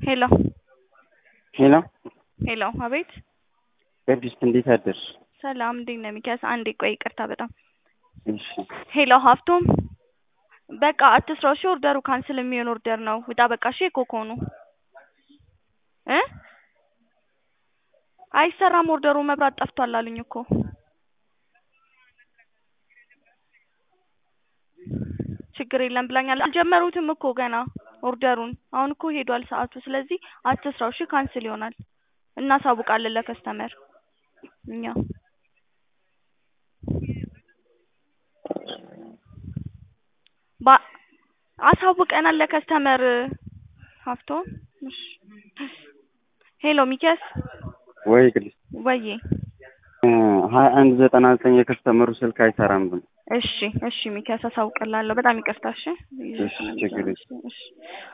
ሄሎ ሄሎ ሄሎ፣ አቤት። ቅድስት እንዴት አደርሽ? ሰላም፣ እንዴት ነህ ሚኪያስ? አንዴ ቆይ፣ ይቅርታ በጣም እሺ ሄሎ፣ ሀፍቶም በቃ አትስራው። እሺ፣ ኦርደሩ ካንስል የሚሆን ኦርደር ነው። ውጣ በቃ። እሺ፣ ኮኮኑ እ አይሰራም ኦርደሩ፣ መብራት ጠፍቷል አሉኝ እኮ። ችግር የለም ብላኛል። አልጀመሩትም እኮ ገና ኦርደሩን። አሁን እኮ ሄዷል ሰዓቱ። ስለዚህ አትስራው። እሺ፣ ካንስል ይሆናል። እናሳውቃለን ለከስተመር እኛ ባ አሳውቀናል ለከስተመር ሀፍቶም። እሺ ሄሎ ሚኪያስ ወይ ቅድስት ወዬ ሀያ አንድ ዘጠና ዘጠኝ የከስተመሩ ስልክ አይሰራም ብሎ እሺ እሺ ሚኪያስ አሳውቅላለሁ። በጣም ይቅርታ። እሺ እሺ ችግር የለም። እሺ